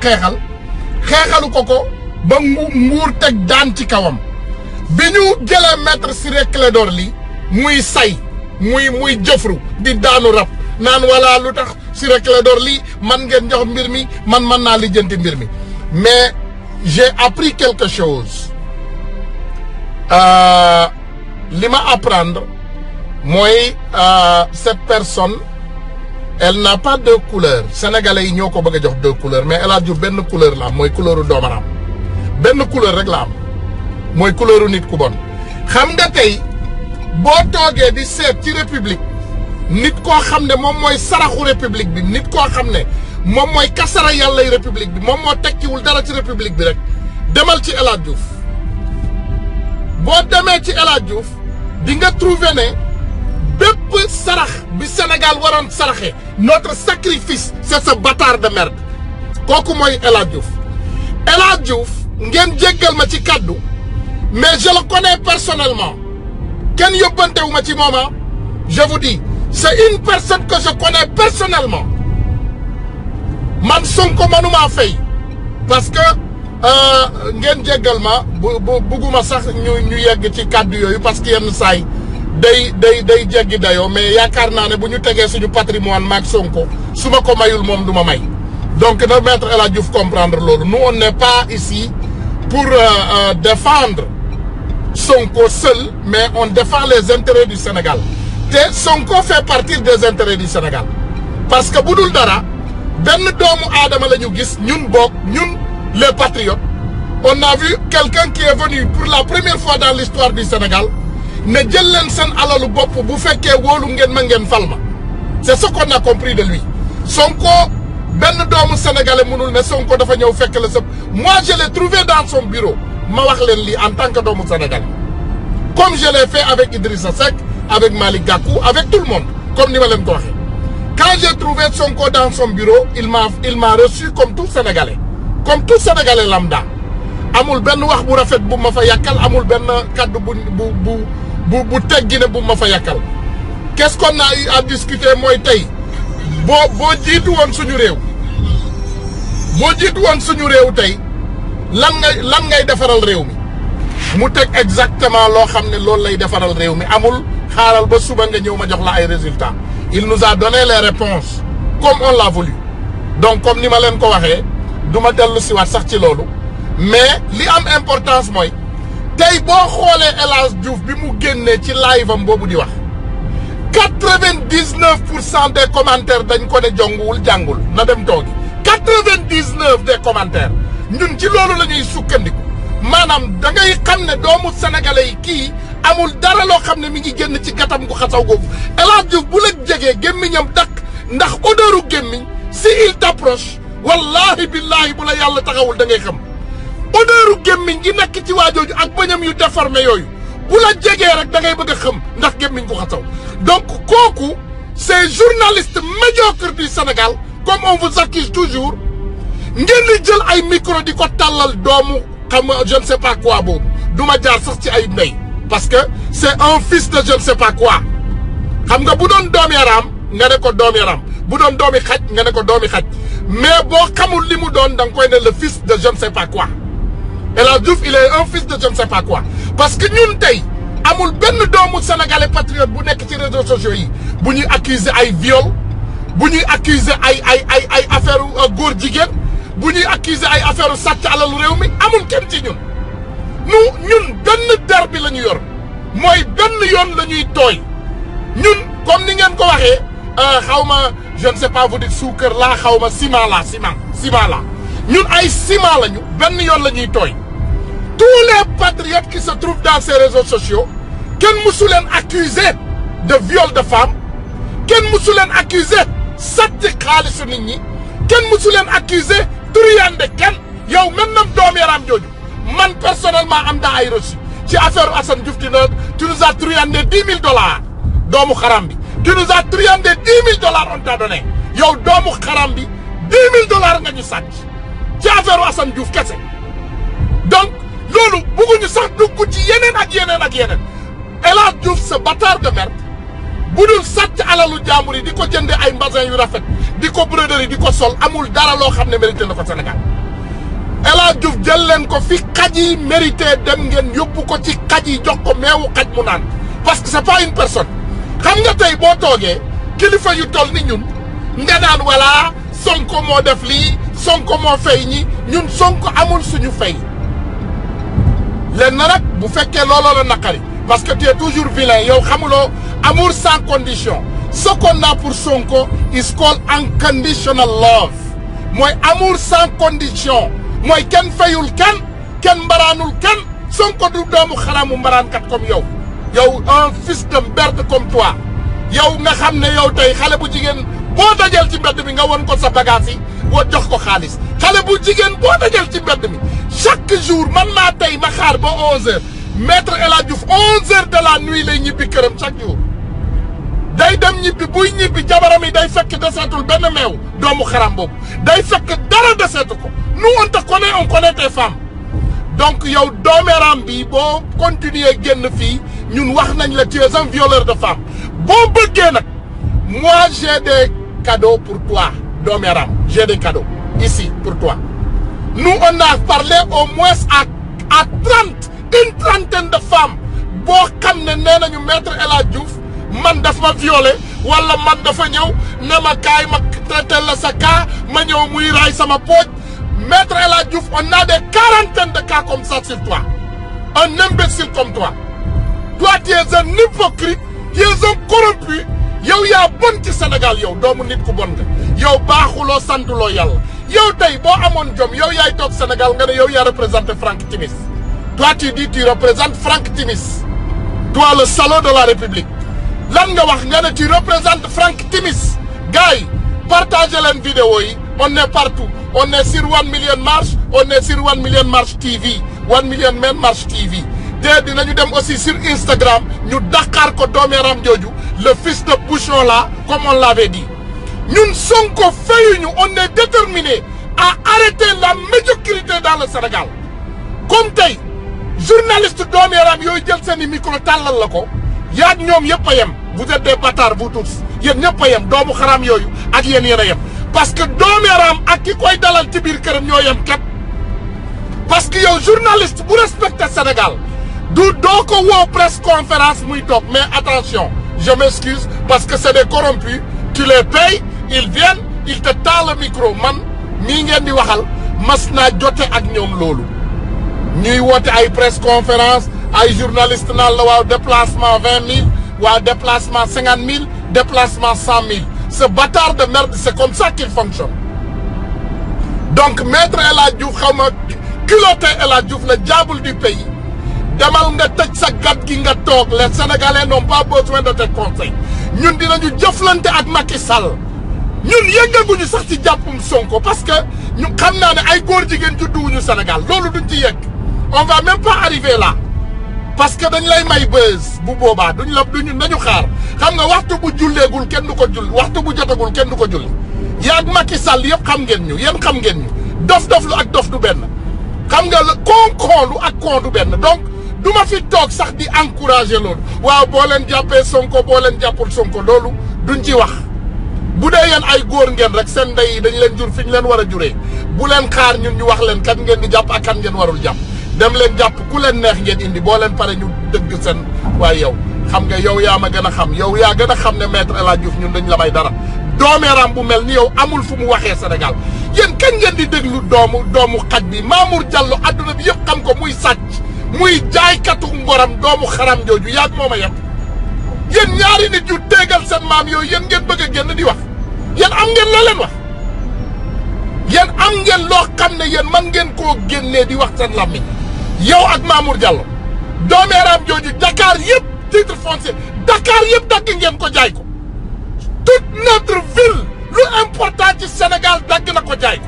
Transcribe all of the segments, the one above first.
xeexal xeexalu ko ko ba ngu nguur teg daan ci kawam bi ñu jëlee maître Ciré Clédor Ly muy say muy muy jëfru di daanu rab naan wala lu tax Ciré Clédor Ly man ngeen jox mbir mi man mën naa lijjanti mbir mi mais j'ai appris quelque chose euh, li ma apprendre mooy euh, cette personne elle n'a pas deux couleurs sénégalais yi ñoo ko bëgg a jox deux couleurs mais El Hadj Diouf benn couleur la am mooy couleuru doomaram benn couleur rek la am mooy couleuru nit ku bon xam nga tey boo toogee di seet ci république nit koo xam ne moom mooy saraxu république bi nit koo xam ne moom mooy kasara yàllay république bi moom moo tekkiwul dara ci république bi rek demal ci El Hadj Diouf boo demee ci El Hadj Diouf di nga trouver ne bépp sarax bi Sénégal waroon saraxe notre sacrifice c'est ce bâtard de merde kooku mooy El Hadj Diouf El Hadj Diouf ngeen jéggal ma ci kaddu mais je le connais personnellement kenn yóbbantewu ma ci mooma je vous dis c'est une personne que je connais personnellement man Sonko manuma fay parce que ngeen jéggal ma bu bu bugguma sax ñu ñu yegg ci kàddu yooyu parce que yenn saay day day day jéggi dayoo mais yaakaar naa ne bu ñu tegee suñu patrimoine maag Sonko su ma ko mayul moom du ma may donc na maître El Hadj Diouf comprendre loolu nous on n'est pas ici pour euh, euh, défendre Sonko seul mais on défend les intérêts du Sénégal te Sonko fait partie des intérêts du Sénégal parce que bu dul dara benn doomu aadama la ñu gis ñun boog ñun les patriotes on a vu quelqu'un qui est venu pour la première fois dans l'histoire du Sénégal ne jël leen seen alalu bopp bu fekkee wóolu ngeen ma ngeen fal ma c'est ce qu'on a compris de lui Sonko benn doomu sénégalais mënul ne Sonko dafa ñëw fekk la sa moi je l'ai trouvé dans son bureau ma wax leen lii en tant que doomu sénégalais comme je l'ai fait avec Idrissa Seck avec Malick Gakou avec tout le monde comme ni ma leen ko waxee quand j'ai trouvé Sonko dans son bureau il m'a il m'a reçu comme tout sénégalais comme tout sénégalais lambda amul benn wax bu rafet bu ma fa yàkkal amul benn kaddu bu bu bu bu bu teggi ne bu ma fa yàkkal qu'est-ce qu'on a eu à discuter mooy tey boo boo jiitu woon suñu réew boo jiitu woon suñu réew tey lan ngay lan ngay defaral réew mi mu teg exactement loo xam ne loolu lay defaral réew mi amul xaaral ba suba nga ñëw ma jox la ay résultats il nous a donné les réponses comme on l'a voulu donc comme ni ma leen ko waxee du ma dellu siwaat sax ci loolu mais li am importance mooy tey boo xoolee El Hadj Diouf bi mu génnee ci live am boobu di wax quatre-vingt-dix-neuf pour cent des commentaires dañ ko ne jonguwul jàngul na dem toogi quatre-vingt-dix-neuf des commentaires ñun ci loolu la ñuy sukkandiku maanaam da ngay xam ne doomu sénégalais yi kii amul dara loo xam ne mi ngi génn ci gatam gu xasaw googu El Hadj Diouf bu la jegee gémmiñam dakk ndax odeuru gémmiñ si il t'approche wallahi billahi bu la yàlla taxawul da ngay xam odeuru gémmiñ gi nekk ci waajooju ak bañam yu déformé yooyu bu la jegee rek da ngay bëgg a xam ndax gémmiñ gu xasaw donc kooku ces journalistes médiocres du Sénégal comme on vous accuse toujours ngeen di jël ay micro di ko tàllal doomu xam je ne sais pas quoi boobu du ma jaar sax ci ay ndey parce que c'est un fils de je ne sais pas quoi xam nga bu doon doom yaram nga ne ko doom yaram bu doon doomi xaj nga ne ko doomi xaj mais boo xamul li mu doon da nga koy ne le fils de je ne sais pas quoi El Hadj Diouf il est un fils de je ne sais pas quoi parce que ñun tey amul benn doomu sénégalais patriote bu nekk ci réseaux sociaux yi bu ñuy accuser ay viol bu ñuy accuser ay ay ay ay affaire góor jigéen bu ñuy accuser ay affaire sàcc alalu réew mi amul kenn ci ñun nu ñun benn der bi la ñu yor mooy benn yoon la ñuy tooy ñun comme ni ngeen ko waxee xaw ma je ne sais pas vous dire suukar laa xaw ma ciment la ciment ciment la ñun ay ciment lañu benn yoon la ñuy tooy tous les patriotes qui se trouvent dans ces réseaux sociaux kenn mësu leen accuser de viol de femme kenn mësu leen accuser sàcc xaalisu nit ñi kenn mësu leen accuser turiyande kenn yow maintenant doom yaram jooju man personnellement am naa ay reçu ci affaire Assane Diouf tu tu nous as truyandé dix mille dollars doomu xaram bi tu nous as truyandé dix mille dollars on t'a donné yow doomu xaram bi dix mille dollars nga ñu sàcc ci affaire Assane Diouf kese donc loolu bëgguñu sax dugg ci yeneen ak yeneen ak yeneen El Hadj Diouf ce bâtard de merde bu dul sàcc alalu jàmbur yi di ko jënde ay mbasin yu rafet di ko broderie di ko sol amul dara loo xam ne mérité na ko Sénégal El Hadj Diouf jël leen ko fi xaj yi mérité dem ngeen yóbbu ko ci xaj yi jox ko meewu xaj mu naan parce que c'est pas une personne xam nga tey boo toogee kilifa yu toll ni ñun nga naan wala Sonko moo def lii Sonko moo fay ñi ñun Sonko amul suñu fay leen na nag bu fekkee looloo la naqari parce que tu es toujours vilain yow xamuloo amour sans condition ce qu'on a pour Sonko is called unconditional love mooy amour sans condition mooy kenn fayul kenn kenn mbaraanul kenn Sonko du doomu xaramu mbaraankat comme yow yow un fils de merde comme toi yow nga xam ne yow tey xale bu jigéen boo dajal ci mbedd mi nga won ko sa bagage yi boo jox ko xaalis xale bu jigéen boo dajal ci mbedd mi chaque jour man naa tey ma xaar ba 11h maître El Hadj Diouf 11h de la nuit lay ñibbi këram chaque jour. day dem ñibbi buy ñibbi jabaram yi day fekk deseetul benn meew doomu xaram boobu day fekk dara deseetu ko nous on te connaît on connaît tes femmes donc yow doomeeraam bi boo continuer génn fii ñun wax nañ la tu es un violeur de femme boo bëggee nag moi j'ai des cadeaux pour toi doomeeraam j'ai des cadeaux ici pour toi nous on a parlé au moins à à trente une trentaine de femmes boo xam ne nee nañu maître El Hadj Diouf man daf ma violé wala man dafa ñëw ne ma kaay ma traité la sa cas ma ñëw muy raay sama pooj maître El Hadj Diouf on a des quarantaines de cas comme ça sur toi un imbécile comme toi toi tu es un hypocrite tu es un corrompu yow yaa bon ci Sénégal yow doomu nit ku bon nga yow baaxuloo santuloo yàlla yow tey boo amoon jom yow yaay toog Sénégal nga ne yow yaa représenté Franck Timis toi tu dis tu représentes Franck Timis toi le salaud de la République lan nga wax nga ne tu représentes Franck Timis gars yi partagé leen vidéo yi on est partout on est sur One Million March on est sur One Million March TV One Million Men March TV te dinañu dem aussi sur Instagram ñu daqaar ko doomeeram jooju le fils de bouchon là comme on l'avait dit ñun Sonko fayuñu on est déterminé à arrêter la médiocrité dans le Sénégal comme tey journaliste doomeeram yooyu jël seeni micro tàllal la ko yaag ñoom yëpp a yem vous êtes des bâtards vous tous yéen ñëpp a yem doomu xaraam yooyu ak yéen yéen a yem parce que doomeeraam ak ki koy dalal ci biir këram ñoo yem kat parce que yow journaliste bu respecté Sénégal du doo ko woo presse conférence muy toog mais attention je m'excuse parce que c'est des corrompus tu les payes ils viennent ils te taalent le micro man mii ngeen di waxal mas naa jote ak ñoom loolu ñuy woote ay presse conférence ay journaliste naan la waaw déplacement vingt mille waaw déplacement cinquante mille déplacement cent mille ce bâtard de merde c'est comme ça qu'il fonctionne donc maître El Hadj Diouf xaw ma culotté El Hadj Diouf le diable du pays demal nga tëj sa gat gi nga toog les sénégalais n'ont pas besoin de tes conseils ñun dinañu jëflante ak Macky Sall ñun yëngaguñu sax ci jàppum Sonko parce que ñu xam naa ne ay góor jigéen judduwuñu Sénégal loolu duñ ci yegg on va même pas arriver là parce que dañ lay may buzz bu boobaa duñ la duñu nañu xaar xam nga waxtu bu julleegul kenn du ko julli waxtu bu jotagul kenn du ko julli yaag Macky Sall yëpp xam ngeen ñu yéen xam ngeen ñu dof-dof lu ak dof du benn xam nga la kon-kon lu ak kon du benn donc du ma fi toog sax di encourager loolu waaw boo leen jàppee Sonko boo leen jàppul Sonko loolu duñ ci wax bu dee yéen ay góor ngeen rek seen ndey yi dañ leen jur fi ñu leen war a juree bu leen xaar ñun ñu wax leen kan ngeen di jàpp ak kan ngeen warul jàpp dem leen jàpp ku leen neex ngeen indi boo leen pare ñu dëgg seen waaye yow xam nga yow yaa ma gën a xam yow yaa gën a xam ne maître El Hadj Diouf ñun dañ la may dara doomeeraam bu mel ni yow amul fu mu waxee Sénégal yéen kañ ngeen di déglu doomu doomu xaj bi Mamour Diallo adduna bi yëpp xam ko muy sàcc muy jaaykatu ngoram doomu xaram jooju yaag moom a yem yéen ñaari nit yu téegal seen maam yooyu yéen ngeen bëgg a génn di wax yéen am ngeen loo leen wax yéen am ngeen loo xam ne yéen man ngeen koo génnee di wax seen làmmiñ yow ak Mamour Diallo doomeeraam jooju Dakar yëpp titre foncier Dakar yëpp dagg ngeen ko jaay ko toute notre ville lu important ci Sénégal dagg na ko jaay ko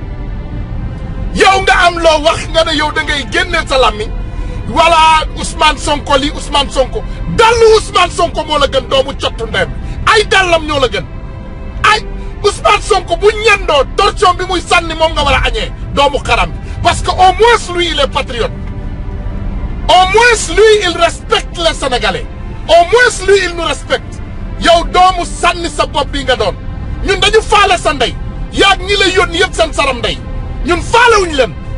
yow nga am loo wax nga ne yow da ngay génnee sa làmmiñ wala Ousmane Sonko lii Ousmane Sonko dallu Ousmane Sonko moo la gën doomu cottu ndeyam ay dallam ñoo la gën ay Ousmane Sonko bu ñendoo torsion bi muy sànni moom nga war a añee doomu xaram bi parce que au moins lui il est patriote au moins lui il respecte les Sénégalais au moins lui il nous respecte yow doomu sànni sa bopp bi nga doon ñun dañu faale sa ndey yaag ñi la yónni yëpp seen saram ndey ñun faalewuñu leen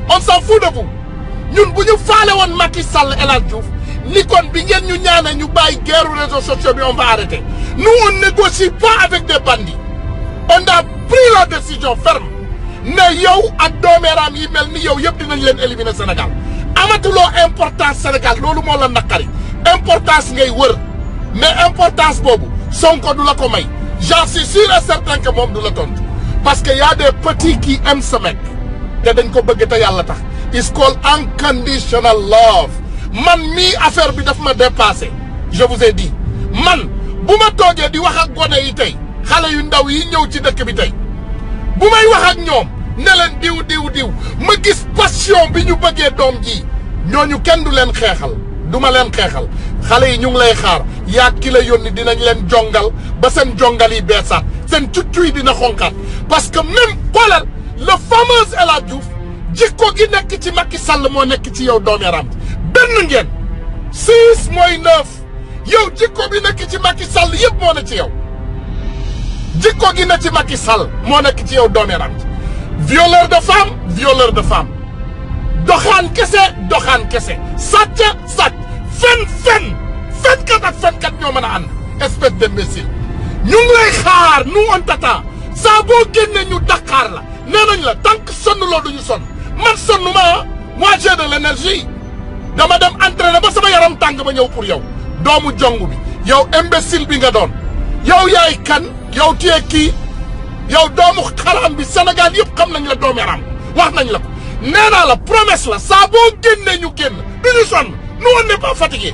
on s'en fout de vous ñun bu ñu faale woon Macky Sall El Hadj Diouf ni kon bi ngeen ñu ñaane ñu bàyyi guerre réseaux sociaux bi on va arrêter nous on négocie pas avec des bandits on a pris la décision ferme ne yow ak doomeeraam yi mel ni yow yëpp dinañ leen éliminer Sénégal amatuloo importance Sénégal loolu moo la naqari importance ngay wër mais importance boobu Sonko du la ko may j'en suis sûr et certain que moom du la tontu parce que y a des petits qui aiment ce mec te dañ ko bëgg te yàlla tax it's called unconditional love man mii affaire bi daf ma dépassé je vous ai dit man bu ma toogee di wax ak gone yi tey xale yu ndaw yi ñëw ci dëkk bi tey bu may wax ak ñoom ne leen diw diw diw ma gis passion bi ñu bëggee doom ji ñooñu kenn du leen xeexal du ma leen xeexal xale yi ñu ngi lay xaar yaa ki la yónni dinañ leen jongal ba seen jongal yi beesaat seen cuccu yi dina xonkaat parce que même xoolal le fameux El Hadj Diouf jikko gi nekk ci Macky Sall moo nekk ci yow doomi yaram benn ngeen six mooy neuf yow jikko bi nekk ci Macky Sall yëpp moo ne ci yow jikko gi ne ci Macky Sall moo nekk ci yow doomi yaram violeur de femme violeur de femme doxaan kese doxaan kese sàcc sàcc fen fen fenkat ak fenkat ñoo mën a ànd espèce d'imbécile ñu ngi lay xaar nous on t'attend saa boo génnee ñu Dakar la nee nañ la tant que sonn loo duñu sonn man sonn ma moi j'ai de l'énergie dama dem entraîner ba sama yaram tàng ba ñëw pour yow doomu jong bi yow imbécile bi nga doon yow yaay kan yow tiyee kii yow doomu xaraam bi Sénégal yëpp xam nañ la doomu yaram wax nañ la ko nee naa la promesse la saa boo génnee ñu génn du ñu sonn nous on n'est pas fatigué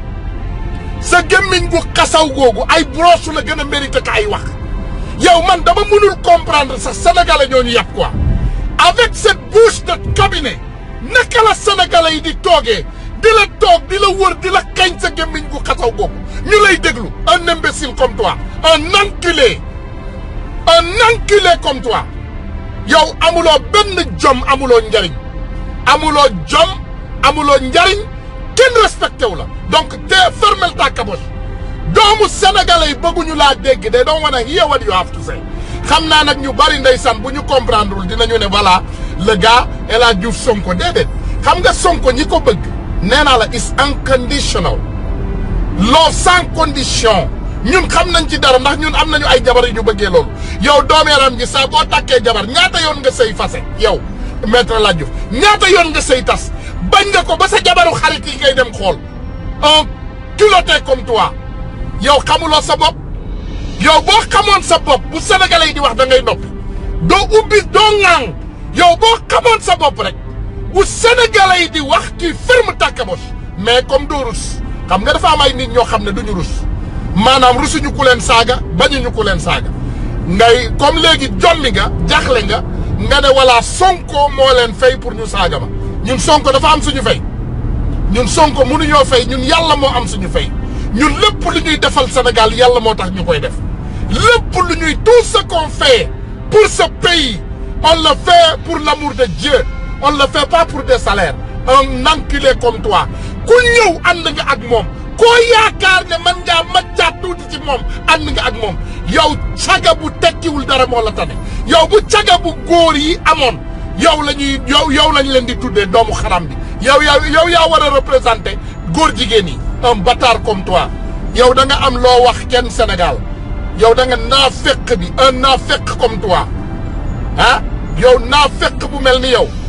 sa gémmiñ gu xasaw googu ay brosse la gën a mérité ka ay wax yow man dama mënul comprendre sax sénégalais ñoo ñu yàpp quoi avec cette bouche de cabinet naka la sénégalais yi di toogee di la toog di la wër di la kañ sa gémmiñ gu xasaw googu ñu lay déglu un imbécile comme toi un enculé un enculé comme toi yow amuloo benn jom amuloo njariñ amuloo jom amuloo njariñ kenn respecté wu la donc te fermel ta caboche doomu sénégalais yi bëgguñu laa dégg they don't wanna hear what you have to say xam naa nag ñu bari ndeysaan bu ñu comprendre wul dinañu ne voilà le gars El Hadj Diouf Sonko déedéet xam nga Sonko ñi ko bëgg nee naa la is unconditional love sans condition ñun xam nañ ci dara ndax ñun am nañu ay jabar yu ñu bëggee loolu yow doomeeram gi saa boo takkee jabar ñaata yoon nga sëy fase yow maître El Hadj Diouf ñaata yoon nga sëy tas bañ nga ko ba sa jabaru xarit yi ngay dem xool un culotté comme toi yow xamuloo sa bopp yow boo xamoon sa bopp bu sénégalais yi di wax da ngay noppi doo ubbi doo ŋaang yow boo xamoon sa bopp rek bu sénégalais yi di wax tu ferme ta caboche mais comme doo rus xam nga dafa am ay nit ñoo xam ne duñu rus maanaam rusuñu ku leen saaga bañuñu ku leen saaga ngay comme léegi jommi nga jaxle nga nga ne wala sonko moo leen fay pour ñu saaga ma ñun sonko dafa am suñu fay ñun sonko mënuñoo fay ñun yàlla moo am suñu fay ñun lépp lu ñuy defal Sénégal yàlla moo tax ñu koy def lépp lu ñuy tout ce qu'on fait pour ce pays on le fait pour l'amour de Dieu on le fait pas pour des salaires un enculé comme toi ku ñëw ànd nga ak moom koo yaakaar ne man ngaa maccaat tuuti ci moom ànd nga ak moom yow caga bu tekkiwul dara moo la tane yow bu caga bu góor yi amoon yow la ñuy yow yow lañ leen di tuddee doomu xaram bi yow yaa yow yaa war a représenter góor jigéen yi un bâtard comme toi yow da nga am loo wax kenn Sénégal yow da nga naafeq bi un naafeq comme toi ah yow naafeq bu mel ni yow